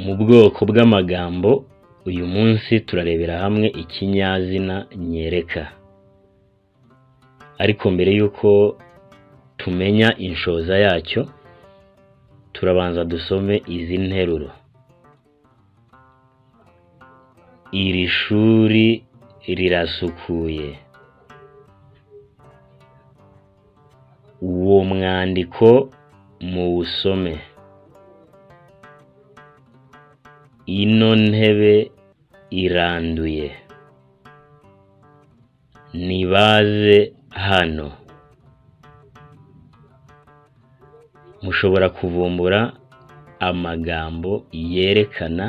Mu bwoko bw'amagambo uyu munsi turarebera hamwe ikinyazina nyereka, ariko mbere y'uko tumenya inshoza yacyo turabanza dusome izi nteruro, iri shuri rirasukuye, uwo mwandiko muwusome, ino ntebe iranduye, nibaze hano, mushobora kuvumbura amagambo yerekana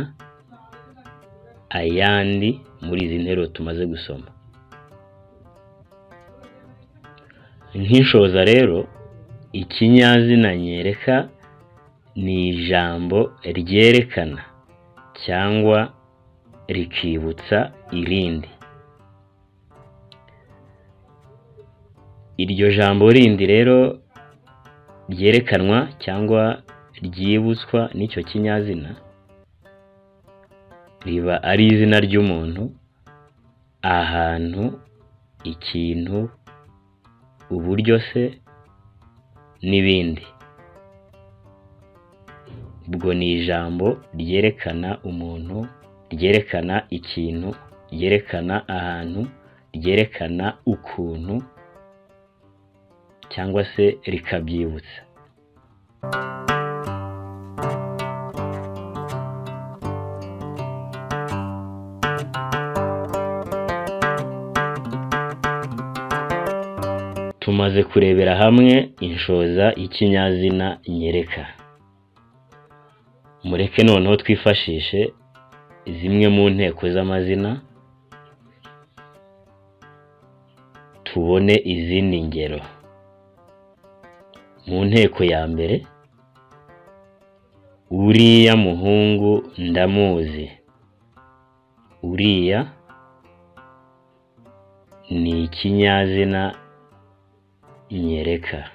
ayandi muri izi nteruro tumaze gusoma, nk'inshoza rero ikinyazina nyereka ni ijambo ryerekana cyangwa rikibutsa irindi, iryo jambo rindi rero ryerekanwa cyangwa ryibutswa n'icyo kinyazina riba ari izina ry'umuntu, ahantu, ikintu, uburyo se n'ibindi, ubwo ni ijambo ryerekana umuntu, ryerekana ikintu, ryerekana ahantu, ryerekana ukuntu cyangwa se rikabyibutsa. Tumaze kurebera hamwe inshoza y'ikinyazina nyereka, mureke noneho twifashishe zimwe mu nteko z'amazina tubone izindi ngero, mu nteko ya mbere uriya muhungu ndamuzi, uriya ni ikinyazina nyereka,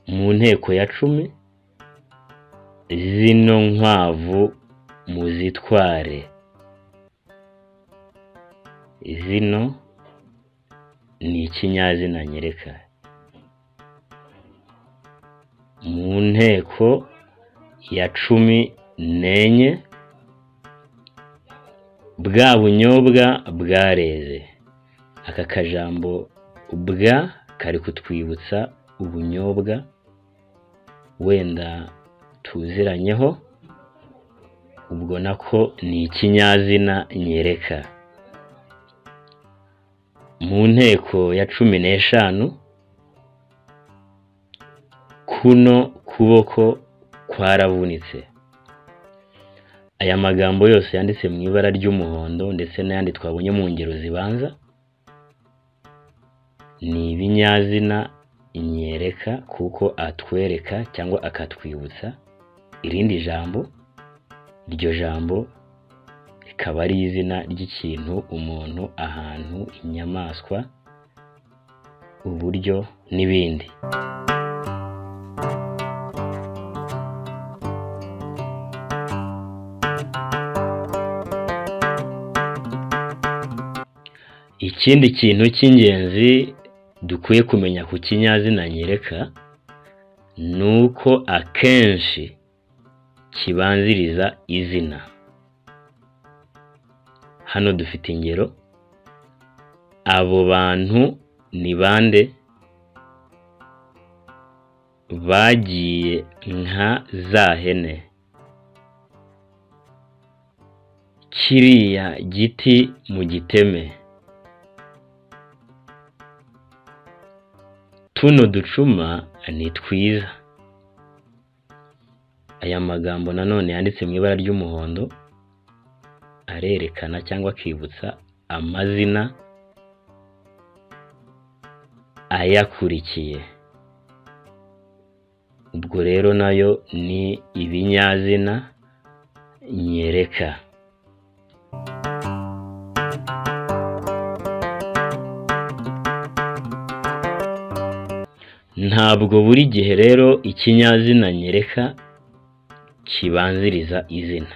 mu nteko ya cumi zino nkwavu muzitware, zino ni ikinyazina nyereka, mu nteko ya cumi n'enye bwa bunyobwa bwareze, aka kajambo bwa kari kutwibutsa ubunyobwa wenda tuziranyeho, ubwo nako ni ikinyazina nyereka, mu nteko ya cumi n'eshanu kuno kuboko kwaravunitse, aya magambo yose yanditse mu ibara ry'umuhondo ndetse n'ayandi twabonye mu ngero zibanza ni ibinyazina nyereka kuko atwereka cyangwa akatwibutsa irindi jambo, iryo jambo rikaba ari izina ry'ikintu, umuntu, ahantu, inyamaswa, uburyo n'ibindi. Ikindi kintu cy'ingenzi dukwiye kumenya ku kinyazina nyereka ni uko akenshi kibanziriza izina, hano dufite ingero abo bantu ni bande, bagiye nka za hene, kiriya giti mugiteme, tuno ducuma ni twiza, aya magambo nanone yanditse mu ibara ry'umuhondo arerekana cyangwa akibutsa amazina ayakurikiye, ubwo rero nayo ni ibinyazina nyereka. Ntabwo buri gihe rero ikinyazina nyereka kibanziriza izina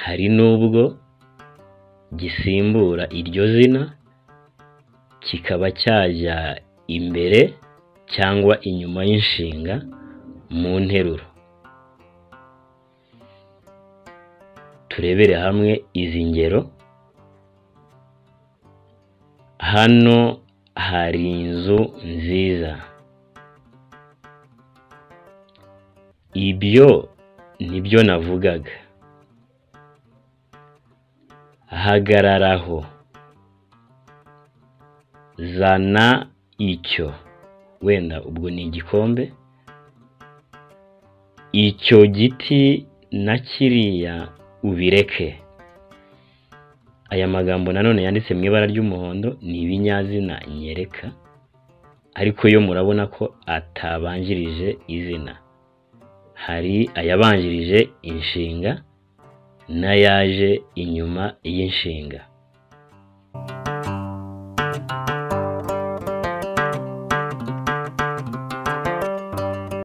hari n'ubwo gisimbura iryo zina kikaba cyajya imbere cyangwa inyuma y'inshinga mu nteruro turebere hamwe izi ngero hano hari inzu nziza ibyo nibyo navugaga hagararaho zana icyo wenda ubwo ni igikombe icyo giti na kiriya ubireke aya magambo nanone yanditse mu ibara ry'umuhondo ni ibinyazina nyereka ariko yo murabona ko atabanjirije izina hari ayabanjirije inshinga n'ayaje inyuma y'inshinga